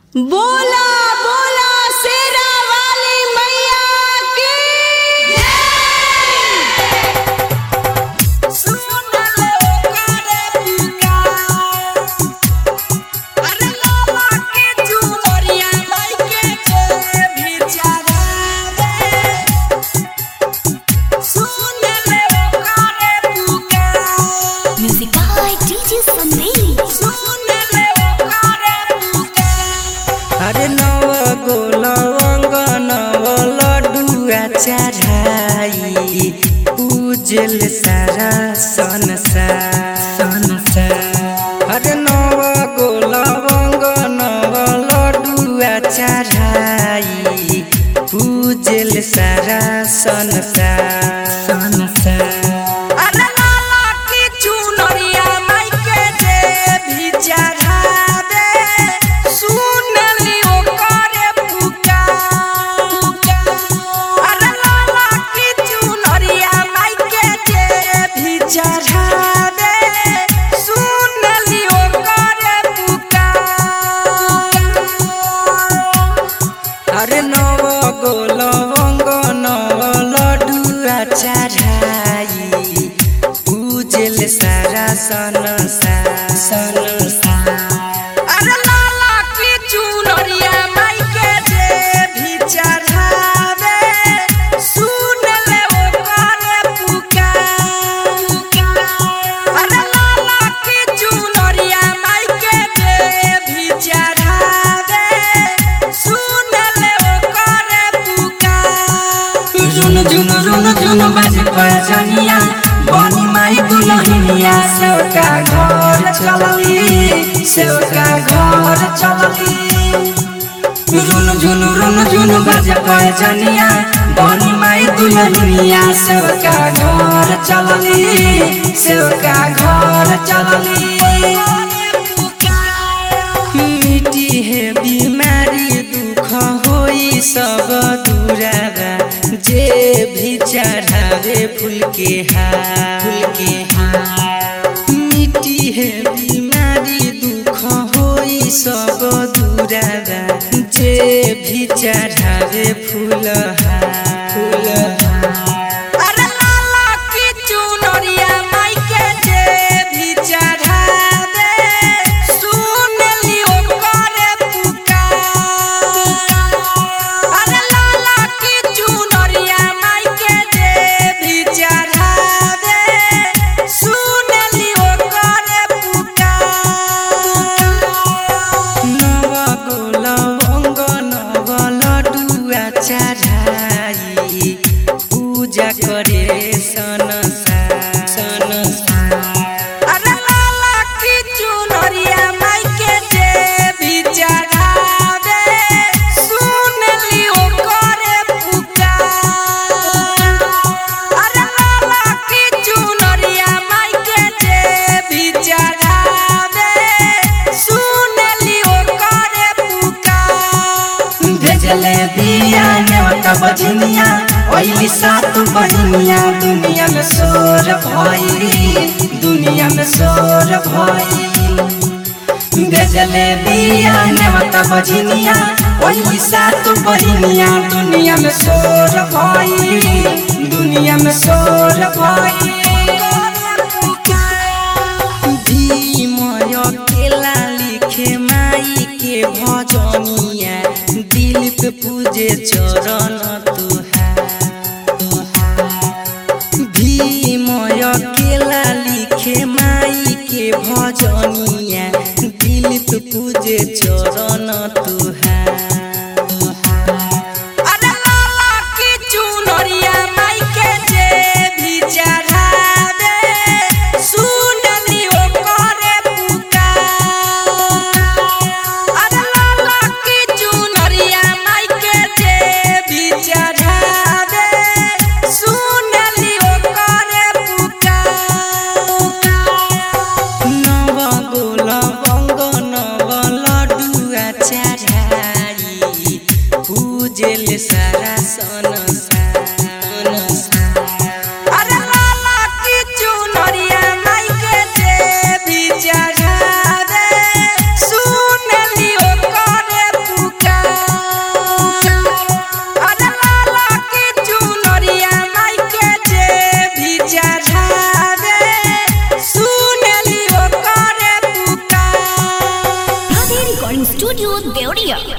बोला बोला शेरा वाली मैया की Music by DJ Sandeep. अरे नव गो लवंग नव लड्डुआ चढ़ाई पूजल सारा संसार अरे नव गो लवंग नव लड्डुआ चढ़ाई पूजल सारा संसार अरे लाला की चुनरिया माई के जे भी चढ़ावे सुनली ओकरे पुकार अरे लाला की चुनरिया माई के जे भी चढ़ावे सुनली ओकरे पुकार अरे नव गो लवंग नव लड्डुआ चढ़ाई पूजल सारा संसार संसार अरे लाला की चुनरिया माई के जे भी चढ़ावे सुन ले ओकरे पुकार अरे लाला की चुनरिया माई के जे भी चढ़ावे सुन ले ओकरे पुकार जुन जुन रुन जुन बाजे पजनिया बनी माई दुलहिनिया सेवका घर चलली सेवका घर चलली रुन जुन रुन जुन बाजे पजनिया बनी माई दुलहिनिया सेवका घर चलली सेवका घर चलली मिटी है बीमारी दुख होई सब दूरावा जे भी चढ़ावे फूल के हार फूल के हार मिटी है बीमारी दुख होई सब दूरावा जे भी चढ़ावे फूल हार फूल हार अरे लाला की चुनरिया माई के जे भी चढ़ावे सुन लियो करे पुकार अरे लाला की चुनरिया माई के जे भी चढ़ावे सुन लियो करे पुकार नव गो लवंग नव लड्डुआ चढ़ाई पूजा करे सनसार सनसार अरे लाला की चुनरिया माई के जे भी चढ़ावे सुन लियो करे पुकार अरे लाला की चुनरिया माई के जे भी चढ़ावे सुन लियो करे पुकार भेजले दिया नेवता बजनिया ओइली सात बहिनिया दुनिया में शोर भई दुनिया में शोर भई भेजले दिया नेवता बजनिया ओइली सात बहिनिया दुनिया में शोर भई दुनिया में शोर भई भीमय केला लिखे माई के भजनिया दिल पे पूजे चरण तुहार भीमय केला लिखे माई के भजनिया दिल पे पूजे चरण तुहार अरे लाला की चुनरिया माई के जे भी चढ़ावे सुन लियो करे पुकार अरे लाला की चुनरिया माई के जे भी चढ़ावे सुन लियो करे पुकार नव गो लवंग नव लड्डुआ चढ़ाई पूजल सारा संसार अरे लाला की चुनरिया माई के जे भी चढ़ावे सुन लियो करे Studio Deoria.